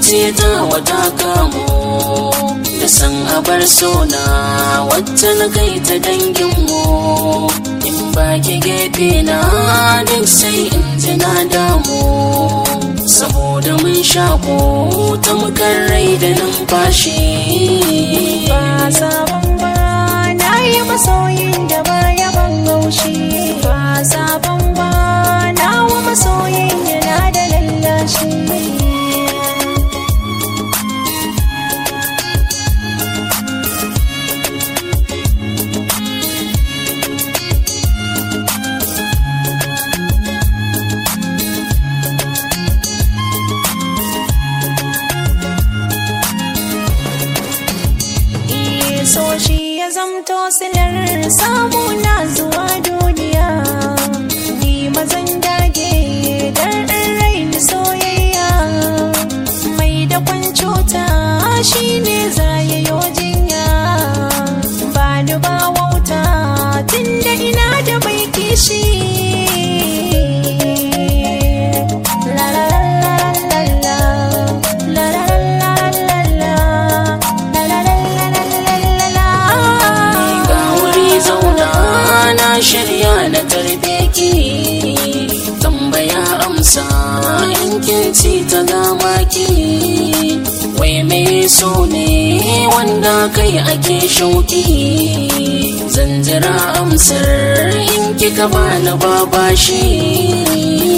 zuciya ta wata kamo da san abar sona wacce na kai ta danginmu in ba ki gefe na duk sai in ji na damu saboda mun shaƙo ta mukan rai da numfashi ba sabon ba na yi masoyin da baya ban haushi ba sabon ba na wa masoyin yana da lallashi so shi ya zamto silar samu na zuwa duniya ni mazan dage dan rai da soyayya mai da kwancota shi ne zayayo jinya ba ni ba wauta tunda ina da bai kishi la la la la la la la la la la la ga wuri zauna na shirya na tarbe ki tambaya amsa in kin ci ta gama ki wai me so ne wanda kai ake shauki zan jira amsar in kika bani babashi